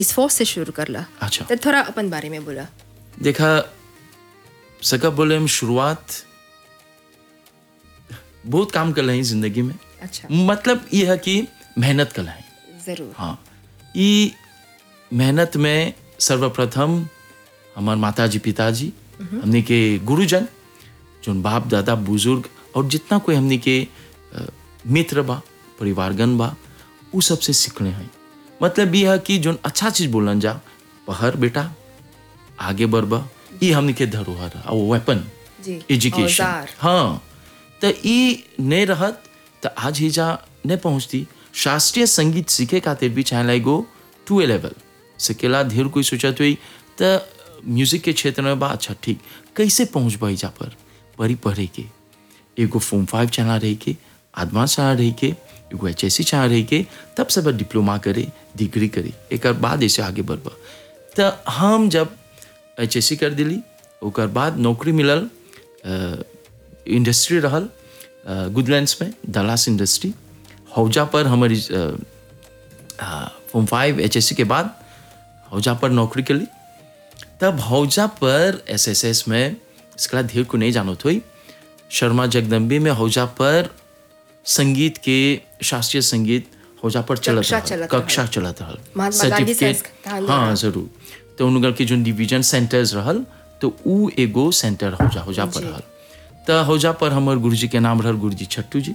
इस force से शुरू करला अच्छा। तो थोड़ा अपन बारे में बोला देखा सका बोले हम शुरुआत बहुत काम कर रहे हैं जिंदगी में अच्छा मतलब ये है कि मेहनत कर रहे हैं जरूर हाँ ये मेहनत में सर्वप्रथम हमार माता जी पिताजी हमने के गुरुजन जो बाप दादा बुजुर्ग और जितना कोई हमने के अ, मित्र बा परिवारगण बा उ सबसे सीखने हैं मतलब ये है कि जो अच्छा चीज बोलन जा पहर बेटा आगे बढ़बा ये हमने के धरोहर है और वेपन जी एजुकेशन औजार हाँ तो ई नहीं रहत तो आज ही जा नहीं पहुंचती शास्त्रीय संगीत सीखे खातिर भी चाहे गो टू ए लेवल सिकेला ढेर कोई सोचत हुई तो म्यूजिक के क्षेत्र में बा अच्छा ठीक कैसे पहुंच जा पर परी पढ़े के एगो फॉर्म फाइव चला रही के एडवांस चला रही के एगो एच एस सी चला रही के तब सब डिप्लोमा करे डिग्री करे एक बाद ऐसे आगे बढ़बा तो हम जब एच एस सी कर दिली ओकर बाद नौकरी मिलल अ, इंडस्ट्री रहल अ, गुडलैंड्स में दलास इंडस्ट्री हौजा पर हमारी form five H S C के बाद हौजा पर नौकरी के लिए तब हौजा पर एस एस एस में इसका ढेर को नहीं जानो थोई शर्मा जगदम्बी में हौजा पर संगीत के शास्त्रीय संगीत हौजा पर चलत कक्षा रहल, चलत कक्षा चलत रहल महात्मा गांधी Certificate- संस्थान हाँ द्वारा। जरूर तो उनकर के जो डिवीजन सेंटर्स रहल तो उ एगो सेंटर हौजा हौजा पर रहल तो हौजा पर हमर गुरुजी के नाम रहल गुरुजी छट्टू जी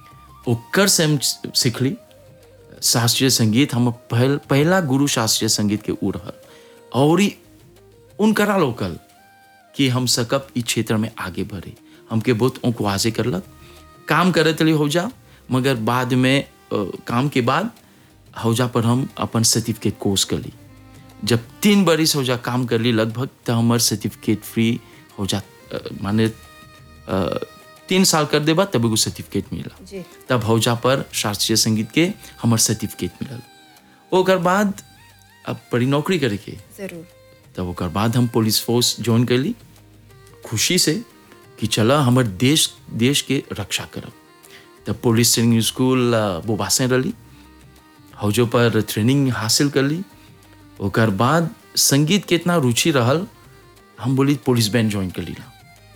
ओकर से हम सीखली शास्त्रीय संगीत हम पहल पहला गुरु शास्त्रीय संगीत के उ रहल और ई उनकरा लोकल कि हम सकब ई क्षेत्र में आगे बढ़े हमके बहुत औकवाजे करलक काम करत रही हौजा मगर बाद में अ, काम के बाद हौजा पर हम अपन सर्टिफिकेट कोर्स कर ली जब तीन बरिस हौजा काम कर ली लगभग तो हमार सर्टिफिकेट फ्री हौजा अ, माने अ, तीन साल कर देबा तब एगो सर्टिफिकेट मिला जी तब हौजा पर शास्त्रीय संगीत के हमार सर्टिफिकेट मिलल ओकर बाद अब पड़ी नौकरी करे के जरूर तब ओकर बाद हम पुलिस फोर्स ज्वाइन कैली खुशी से कि चला हमर देश देश के रक्षा करब तब पुलिस ट्रेनिंग स्कूल अ, बोबासे रही हौजो पर ट्रेनिंग हासिल कर ली ओकर बाद संगीत के इतना रुचि रहल हम बोली पुलिस बैंड ज्वाइन कर लीला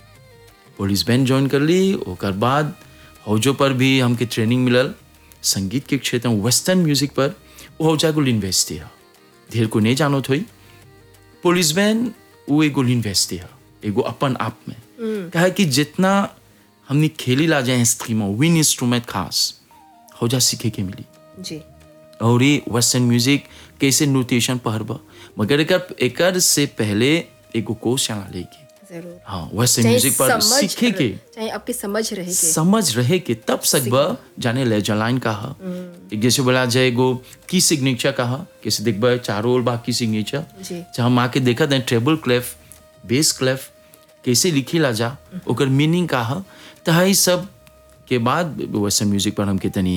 पुलिस बैंड ज्वाइन कर ली ओकर बाद हौजो पर भी हमके ट्रेनिंग मिलल संगीत के क्षेत्र में वेस्टर्न म्यूजिक पर वो हौजा को यूनिवर्सिटी है ढेर को नहीं जानत होई पुलिस बैंड वो एगो यूनिवर्सिटी है एगो अपन आप में कहा कि जितना हमने खेली ला जाए स्ट्रीमो विन इंस्ट्रूमेंट खास हौजा सीखे के मिली जी और ये वेस्टर्न म्यूजिक कैसे नोटेशन पढ़बा मगर एकर एकर से पहले एगो कोर्स चला लेके जरूर हाँ वेस्टर्न चाहे म्यूजिक पर समझ सीखे के चाहे आपकी समझ रहे के समझ रहे के तब सकबा जाने ले जलाइन कहा एक जैसे बोला जाए एगो की सिग्नेचर कहा कैसे देखबा चारों ओर बाकी सिग्नेचर जी जहाँ हम आके देखा था ट्रेबल क्लेफ बेस क्लेफ कैसे लिखी ला जा ओकर मीनिंग का है तो है सब के बाद वेस्टर्न म्यूजिक पर हमके तनी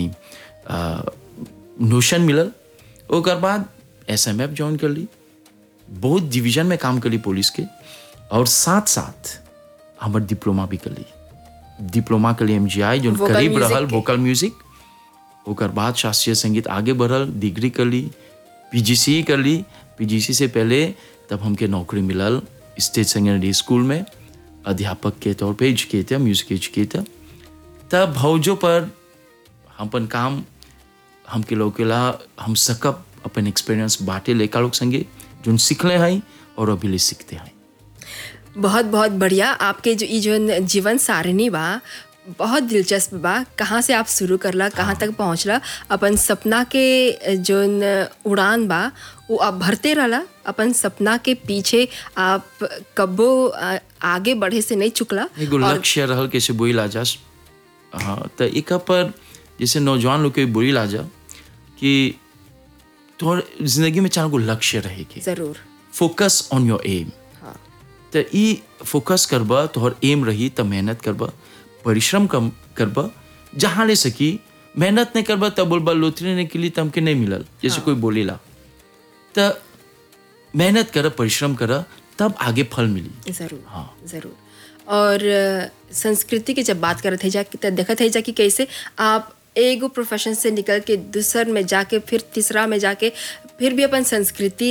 नोशन मिलल ओकर बाद एस एम एफ ज्वाइन कर ली बहुत डिवीजन में काम कर ली पुलिस के और साथ साथ हमर डिप्लोमा भी कर ली डिप्लोमा कर ली एम जी आई जो Vocal करीब music रहल के। वोकल म्यूजिक ओकर बाद शास्त्रीय संगीत आगे बढ़ल डिग्री कर ली पीजीसी कर ली पीजीसी से पहले तब हमके नौकरी मिलल स्टेट सेकेंडरी स्कूल में अध्यापक के तौर पे एजुकेटर म्यूजिक एजुकेटर तब भौजों पर हम अपन काम हमके लोकेला हम सकब अपन एक्सपीरियंस बांटे लेका लोग संगे जो सीखले हैं और अभी ले सीखते हैं बहुत बहुत बढ़िया आपके जो ई जो जीवन सारणी बा बहुत दिलचस्प बा कहाँ से आप शुरू करला कहाँ तक पहुँचला अपन सपना के जो उड़ान बा वो आप भरते रहला अपन सपना के पीछे आप कब्बो आ, आगे बढ़े से नहीं चुकला एगो लक्ष्य रहल कैसे बोई लाजा हाँ तो एक पर जैसे नौजवान लोग के बोई लाजा कि तोहर जिंदगी में चाहे को लक्ष्य रहे के ज़रूर फोकस ऑन योर एम हाँ तो ई फोकस करबा तोहर एम रही तो मेहनत करबा परिश्रम कम करबा जहाँ ले सकी मेहनत नहीं करबा तब बोलबा लोतरी ने के लिए तमके नहीं मिलल जैसे कोई बोलेला तो मेहनत कर परिश्रम कर तब आगे फल मिली ज़रूर हाँ। ज़रूर और अ, संस्कृति की जब बात करत है जा तो देखत है जा कि कैसे आप एगो प्रोफेशन से निकल के दूसर में जाके फिर तीसरा में जाके फिर भी अपन संस्कृति